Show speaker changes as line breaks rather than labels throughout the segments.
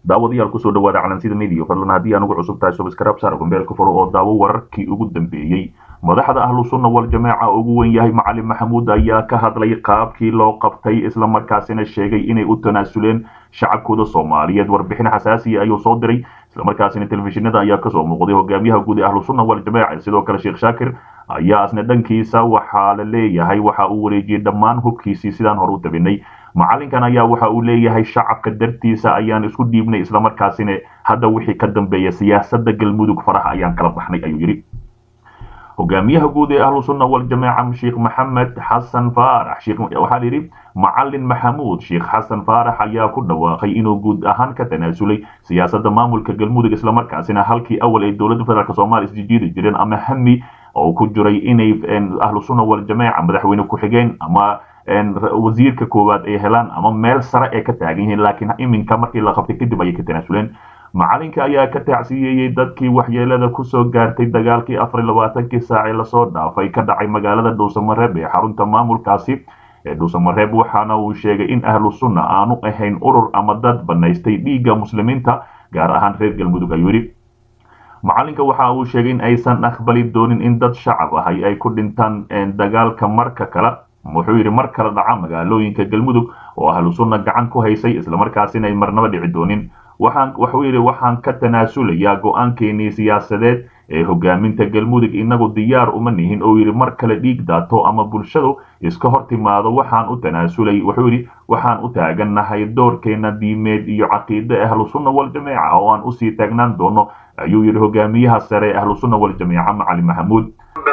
daawadayaal kusoo dhawaada calansida media fadlan haddii aan ugu cusub tahay subscribe saar gombeelka furo oo daawo wararkii ugu dambeeyey madaxda ahlu sunna wal jamaaca ugu wen yahay macalin maxamuud ayaa ka hadlay qaabkii loo qabtay islamarkaasina sheegay inay u tanaasuleen shacabkooda soomaaliyeed warbixin xasaasiya ayuu soo diray islamarkaasina telefishinada ayaa kasoo muuqday hogaamiyaha guud ee ahlu sunna wal jamaaca sidoo kale sheekh shaakir ayaa asna dhankiisa waxaa la leeyahay waxa uu wareejiyey dhammaan hubkiisii sidaan hore u tabinay macalinkan ayaa waxa uu leeyahay shacabka dartiisa ayaan isku dhiibnay islamarkaasina hadda wixii ka dambeeya siyaasada galmudug faraha ayaan kala baxnay ayuu yidhi hogaamiyaha guud ee ahlu sunna wal jamaaca sheekh maxamed xasan faarax waxaa yidhi macalin maxamuud sheekh xasan faarax ayaa ku dhawaaqay inuu guud ahaan ka tanaasulay siyaasada maamulka galmudug islamarkaasina halkii awal ay dowladda federaalk soomaaliya isjijiidi jireen ama hami oo ku jiray inay ahlu sunna wal jamaaca madaxweyne ku-xigeen ama wasiirka koowaad ay helaan ama meel sare ay ka taagan yihiin laakiin iminka markii la qabtay kadib ayay ka tanaasuleen macalinka ayaa ka tacsiyeeyey dadkii waxyeelada kusoo gaartay dagaalkii afar labaatankii saacee lasoo dhaafay ka dhacay magaalada dhuusamareeb ee xarunta maamulkaasi ee dhuusamareeb waxaana uu sheegay in ahlu sunna aanu ahayn urur ama dad banaystay dhiigga muslimiinta gaar ahaan reer galmudug ayuu yidhi macalinka waxa uu sheegay in aysan aqbali doonin in dad shacab ahay ay ku dhintaan dagaalka marka kale wuxuu yidhi mar kale dhaca magaalooyinka galmudug oo ahlu sunna gacan ku haysay islamarkaasina ay marnaba dhici doonin waxaan wuxuu yidhi waxaan ka tanaasulayaa go-aankeenii siyaasadeed ee hogaaminta galmudug inagu diyaar uma nihin oo yidhi mar kale dhiig daato ama bulshadu iska hor timaado waxaan u tanaasulay wuxuu yidhi waxaan u taagannahay doorkeena diimeed iyo caqiide ahlu sunna wal jamaaca oo aan usii taagnaan doono ayuu yidhi hogaamiyaha sare ee ahlu sunna wal jamaaca macali maxamuud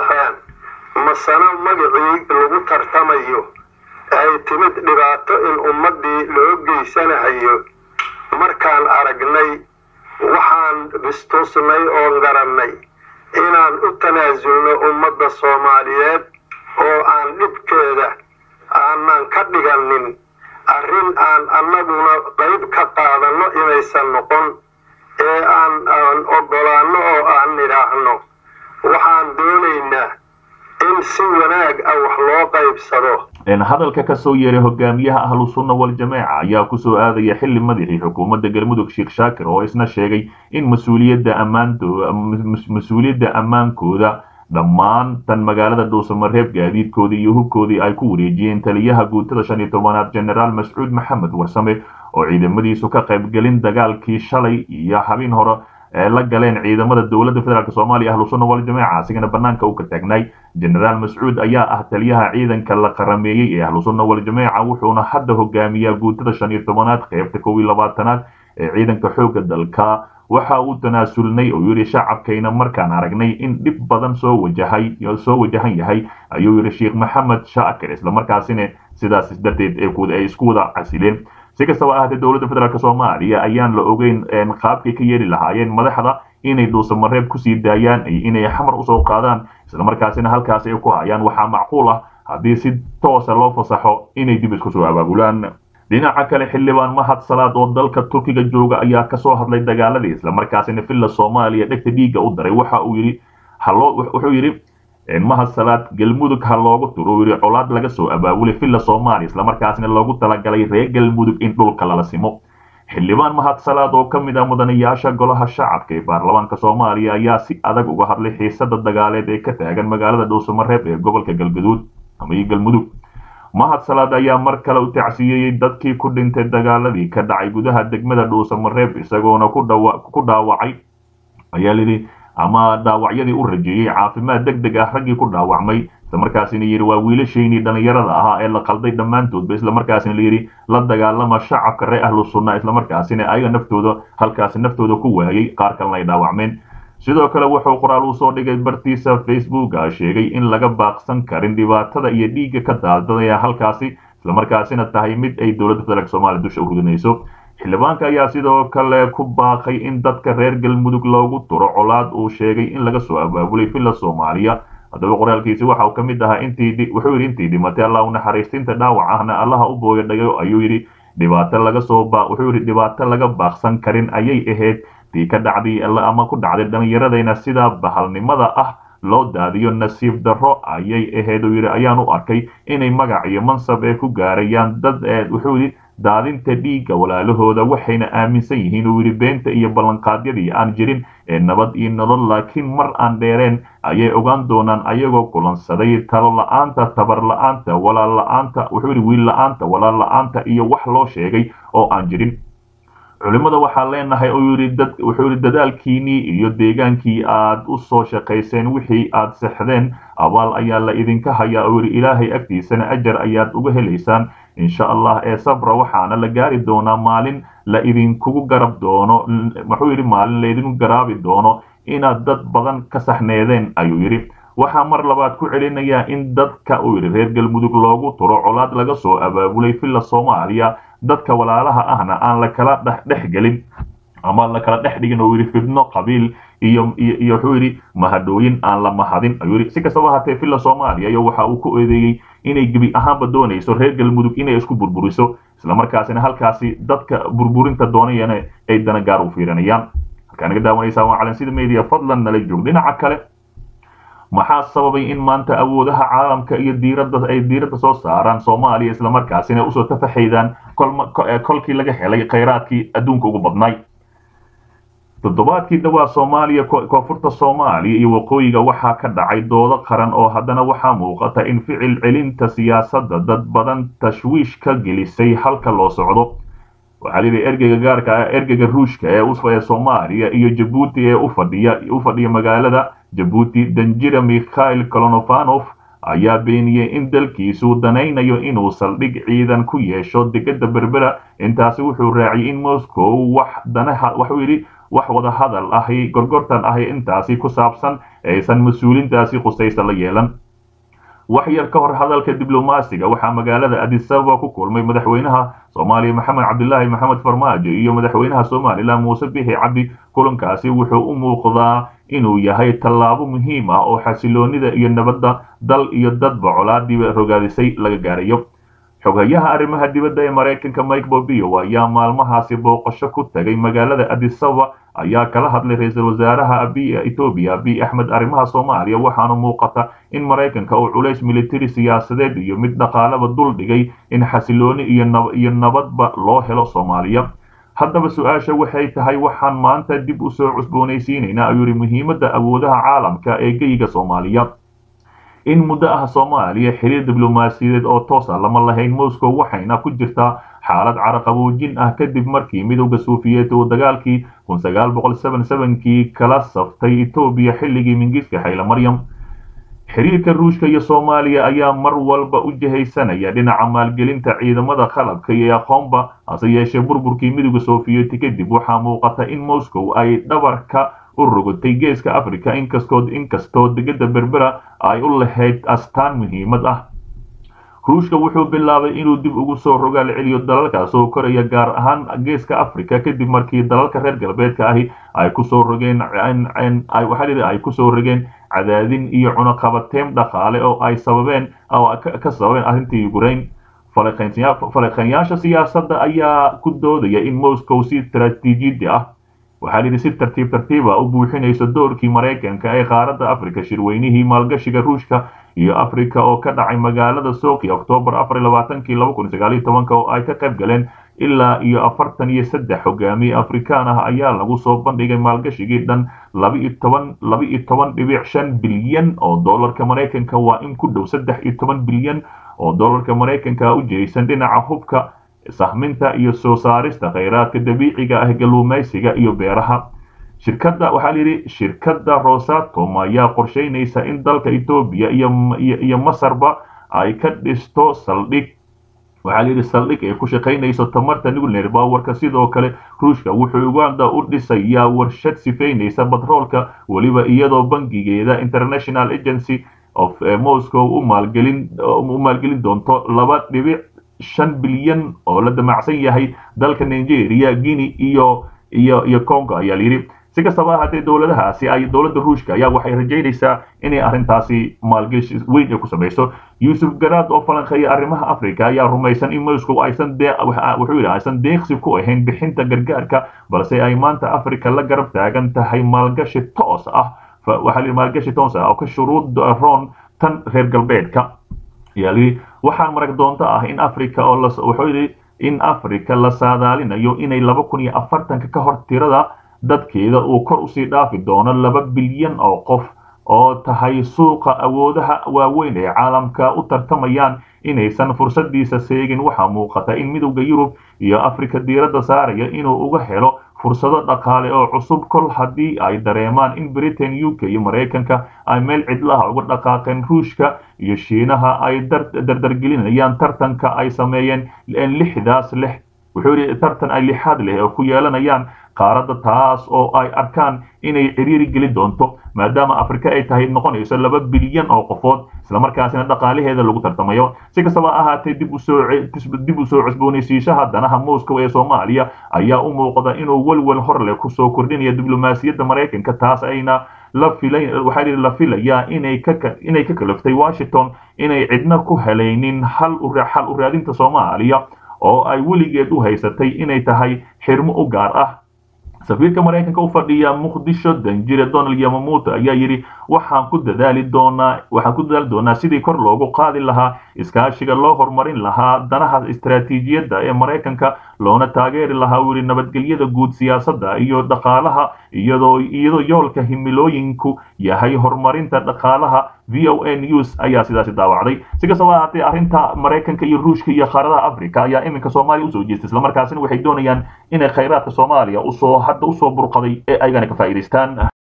masano magacii lagu tartamayo ay timid dhibaato in ummaddii loo geysanahayo markaan aragnay waxaan bistuusnay oon garannay inaan u tanaasulno ummadda soomaaliyeed oo aan dhibkeeda aanan ka dhiganin arrin aan annaguna qayb ka qaadanno inaysan noqon ee aan aan oggolaanno oo aan nidhaahno waxaan doonaynaa in si wanaag ah wax loo qaybsado
hadalka ka soo yeeray hogaamiyaha ahlu sunna wal jamaaca ayaa kusoo aadaya xili madaxii xukuumadda galmudug sheekh shaakir oo isna sheegay in mas-uuliyadda ammaanmas-uuliyadda ammaankooda dhammaan tan magaalada dhuusamareeb gaadiidkoodii iyo hubkoodii ay ku wareejiyeen taliyaha guutada shan iyo tobanaad generaal mascuud maxamed warsame oo ciidamadiisu ka qaybgelin dagaalkii shalay iyo habeen hore ee la galeen ciidamada dowladda federaalk soomaaliya ahlu sunna wal jamaaca asigana banaanka u ka taagnaay generaal mascuud ayaa ah taliyaha ciidanka la qarameeyey ee ahlu sunna wal jamaaca wuxuuna hadda hogaamiyaa guutada shan iyo tobanaad qeybta kow iyo labaatanaad ee ciidanka xoogga dalka waxa uu tanaasulnay oo yidhi shacabkayna markaan aragnay in dhib badan soo wajahay soo wajahan yahay ayuu yidhi sheekh maxamed shaakir islamarkaasina sidaas darteed ay isku wada casileen si kastaba ahaatee dowladda federaalk soomaaliya ayaan la ogeyn qaabkay ka yeeli lahaayeen madaxda inay dhuusamareeb kusii daayaan inay xamar usoo qaadaan islamarkaasina halkaasi ay ku hayaan waxaa macquul ah haddii si toosa loo fasaxo inay dib isku soo abaabulaan dhinaca kale xildhibaan mahad salaad oo dalka turkiga jooga ayaa kasoo hadlay dagaaladii islamarkaasina villa soomaaliya dhegta dhiigga u daray waxa uu yidhi wuxuu yidhi mahad salaad galmudug ha loogu turo uu yidhi colaad laga soo abaabulay villa soomaaliya islamarkaasina loogu talagalay reer galmudug in dhulka lala simo xildhibaan mahad salaad oo ka mid ah mudanayaasha golaha shacabka ee baarlamaanka soomaaliya ayaa si adag uga hadlay xiisada dagaaleed ee ka taagan magaalada dhuusamareeb ee gobolka galgaduud ama galmudug mahad salaad ayaa mar kale u tacsiyeeyey dadkii ku dhintay dagaaladii ka dhacay gudaha degmada dhuusamareeb isagoona ku dhaawacay ayaa lidhi ama dhaawacyadii u rajeeyey caafimaad deg deg ah raggii ku dhaawacmay islamarkaasina yidhi waa wiilashaynii dhallinyarada ahaa ee la qalday dhammaantoodba islamarkaasina layidhi la dagaalama shacabka reer ahlu sunna islamarkaasina ayaga naftooda halkaasi naftooda ku waayey qaar kalena ay dhaawacmeen sidoo kale wuxuu qoraal uu soo dhigay bartiisa facebooka sheegay in laga baaqsan karin dhibaatada iyo dhiigga ka daadadaya halkaasi islamarkaasina tahay mid ay dowladda federaalk soomaaliya dusha u ridinayso xildhibaanka ayaa sidoo kale ku baaqay in dadka reer galmudug loogu turo colaad uu sheegay in laga soo abaabulay villa soomaaliya haddaba qoraalkiisi waxa uu ka mid ahaa intii wuxuu yidhi intii dhimatay allah u naxariistinta dhaawac ahna allaha u booya dhagayo ayuu yidhi dhibaato laga soo wuxuu yidhi dhibaato laga baaqsan karin ayay ahayd tii ka dhacday ama ku dhacday dhallinyaradayna sidaa bahalnimada ah loo daadiyo nasiib darro ayay ahayd uu yidhi ayaan u arkay inay magac iyo mansab ee ku gaarayaan dad wuxuu yidhi daadinta dhiigga walaalahooda waxayna aaminsan yihiin uu yidhi beenta iyo ballanqaadyadii aan jirin ee nabad iyo nolol laakiin mar aan dheereen ayay ogaan doonaan ayagoo kulansaday talo la-aanta tabar la-aanta walaal la-aanta wuxuu yidhi wiil la-aanta walaal la-aanta iyo wax loo sheegay oo aan jirin culimmada waxaan leenahay uu yidhi dad wuxuu yidhi dadaalkiinnii iyo deegaankii aad u soo shaqayseen wixii aad sexdeen abaal ayaa la idinka hayaa uu yidhi ilaahay agtiisana ajar ayaad uga helaysaan insha allah ee sabra waxaana la gaari doonaa maalin la idinkugu garab doono wuxuu yidhi maalin laydinku garaabi doono inaad dad badan ka saxneedeen ayuu yidhi waxaa mar labaad ku celinayaa in dadka uu yidhi reer galmudug loogu turo colaad laga soo abaabulay villa soomaaliya dadka walaalaha ahna aan la kala dhex gelin ama la kala dhex dhigin oo yidhi fidno qabiil iyo iyo wuxuu yidhi mahadhooyin aan la mahadin ayuu yidhi si kastaba hatee villa soomaaliya iyo waxa uu ku eedeeyey inay gebi ahaanba doonayso reer galmudug inay isku burburiso islamarkaasina halkaasi dadka burburinta doonayana ay dana gaar u fiirinayaan halkaa naga daawanaysaa waa calansida media fadlan nala joog dhinaca kale maxaa sababay in maanta awoodaha caalamka iyo diiradda ay diiradda soo saaraan soomaaliya islamarkaasina usoo tafaxaydaan kolkii laga helay khayraadkii adduunka ugu badnay toddobaadkii dhawaa soomaaliya koonfurta soomaaliya iyo waqooyiga waxaa ka dhacay doodo qaran oo haddana waxaa muuqata in ficil celinta siyaasadda dad badan tashwiish ka gelisay halka loo socdo waxaa layidhi ergeyga gaarka ah ergeyga ruushka ee ee soomaaliya iyo jabuuti ee ufadhiya u fadhiya magaalada jabuuti danjira mikhail kolonovanov ayaa beeniyey in dalkiisu danaynayo inuu saldhig ciidan ku yeesho degada berbera intaasi wuxuu raaciyay in moscow wax danaha waxuu yidhi wax wada hadal ahi gorgortan ahi intaasi ku saabsan aysan mas-uulintaasi khusaysa la yeelan wax yar ka hor hadalka diblomaasiga waxaa magaalada adisababa ku kulmay madaxweynaha soomaaliya maxamed cabdilaahi maxamed farmaajo iyo madaxweynaha somalilan muuse bixi cabdi kulankaasi wuxuu u muuqdaa inuu yahay tallaabo muhiim ah oo xasiloonida iyo nabadda dal iyo dadba colaadiiba rogaadisay laga gaarayo xoghayaha arrimaha dibadda ee maraykanka mike bobio ayaa maalmahaasi booqasho ku tagay magaalada adisababa ayaa kala hadlay ra-iisul wasaaraha abiy etoobiya abiy axmed arrimaha soomaaliya waxaana muuqata in maraykanka uu culays militari siyaasadeed iyo mid dhaqaalaba dul dhigay in xasilooni iyo nabadba loo helo soomaaliya haddaba su-aasha waxay tahay waxaan maanta dib u soo cusboonaysiinaynaa ayuu yihi muhiimadda awoodaha caalamka ee geyiga soomaaliya in muddo ah soomaaliya xiriir diblomaasiyadeed oo toosa lama lahayn moscow waxayna ku jirtaa xaalad caraqaboojin ah kadib markii midowda suufiyeed uu dagaalkii kii kala saftay etoobiya xilligii mingiska xayla maryam xiriirka ruushka iyo soomaaliya ayaa mar walba u jihaysanaya dhinaca maalgelinta ciidamada qalabka iyo aqoonba hase yeeshee burburkii midowda sofiyeeti kadib waxaa muuqata in moscow ay dhabarka u rogotay geeska africa inkastoo inkastoo degada berbera ay u lahayd astaan muhiimad ah ruushka wuxuu bilaabay inuu dib ugu soo rogaal celiyo dalalkaas oo koraya gaar ahaan geeska africa kadib markii dalalka reer galbeedka ahi ay kusoo rogeen waxaa ay kusoo rogeen cadaadin iyo cunaqabateyn dhaqaale oo ay sababeen ka sababeen arrintii ukraine falaqeynyaasha siyaasadda ayaa ku doodaya in moscow si istaraatiijiyadi ah waxaa layidhi si tartiib tartiiba u buuxinayso doorkii maraykanka ee qaaradda africa shirweynihii maalgashiga ruushka iyo africa oo ka dhacay magaalada soki oktoobar oo ay ka qayb galeen ilaa iyo afartan iyo saddex hogaamiye afrikaan ah ayaa lagu soo bandhigay maalgashigii dhan laba-iyo toban dhibic shan bilyan oo doolarka maraykanka waa in ku dhow saddex iyo toban bilyan oo doolarka maraykanka u jiraysan dhinaca hubka sahminta iyo soo saarista khayraadka dabiiciga ah galuumaysiga iyo beeraha shirkadda waxaa layidhi shirkadda rosatom ayaa qorsheynaysa in dalka etoobiya iyo masarba ay ka dhisto saldhig waxaa layidhi saldhig ay ku shaqaynayso tamarta nuclear powerka sidoo kale ruushka wuxuu uganda u dhisayaa warshad sifaynaysa batroolka weliba iyadoo bangigeeda international agency of moscow u maalgelin u maalgelin doonto laba dhibic shan bilyan oo la damacsan yahay dalka nigeria guinea iyo iyo iyo congo ayaa layidhi si kastaba haddee dowladahaasi ay dowladda ruushka ayaa waxay rajaynaysaa inay arrintaasi maalgeshi weyn ay ku samayso yuusuf garaad oo falanqeeya arrimaha africa ayaa rumaysan in moscow aysan wuxuu yidhi aysan deeqsi ku ahayn bixinta gargaarka balse ay maanta africa la garab taagan tahay maalgashi toos ah waxaa layidhi maalgashi toos ah oo ka shuruud roon tan reer galbeedka ayaa layidhi waxaan marag doonto ah in africa oo wuxuu yidhi in africa la saadaalinayo inay laba kun iyo afartanka ka hor tirada dadkeeda uu kor usii dhaafi doono laba bilyan oo qof oo tahay suuqa awoodaha waaweyn ee caalamka u tartamayaan inaysan fursadiisa seegin waxaa muuqata in midowda yurub iyo afrika diiradda saaraya inuu uga helo fursado dhaqaale oo cusub kol haddii ay dareemaan in britain u k iyo maraykanka ay meel cidlaha uga dhaqaaqeen ruushka iyo shiinaha ay dardargelinayaan tartanka ay sameeyeen lixdaas lix wuxuu yidhi tartan ay lixaad leh oo ku yeelanayaan qaaradda taas oo ay arkaan inay ciriiri geli doonto maadaama afrika ay tahay noqonayso laba bilyan oo qofood islamarkaasina dhaqaalaheeda lagu tartamayo si kastaba ahaatee dib usoo cusboonaysiishaha danaha moscow ee soomaaliya ayaa u muuqda inuu welwel hor leh kusoo kordhinaya diblomaasiyadda maraykanka taas ayna waxaa la filayaa inay ka kalaftay washington inay cidna ku helaynin xal u raadinta soomaaliya oo ay weligeed u haysatay inay tahay xirmo u gaar ah safiirka maraykanka u fadhiya muqdisho danjire donald yamamuuto ayaa yidhi waxaan ku dadaali doonaa waxaan ku dadaali doonaa sidii kor loogu qaadi lahaa iskaashiga loo horumarin lahaa danaha istaraatiijiyadda ee maraykanka loona taageeri lahaa uu yidhi nabadgelyada guud siyaasadda iyo dhaqaalaha iyadoo iyadoo yoolka himilooyinku yahay horumarinta dhaqaalaha v o a news ayaa sidaasi daawacday si kastaba ahaatee arrinta maraykanka iyo ruushka iyo qaaradaha africa ayaa iminka soomaaliya usoo jeestay islamarkaasina waxay doonayaan inay khayraadka soomaaliya usoo hadda usoo burqaday ee ayagana ka faa'iidaystaan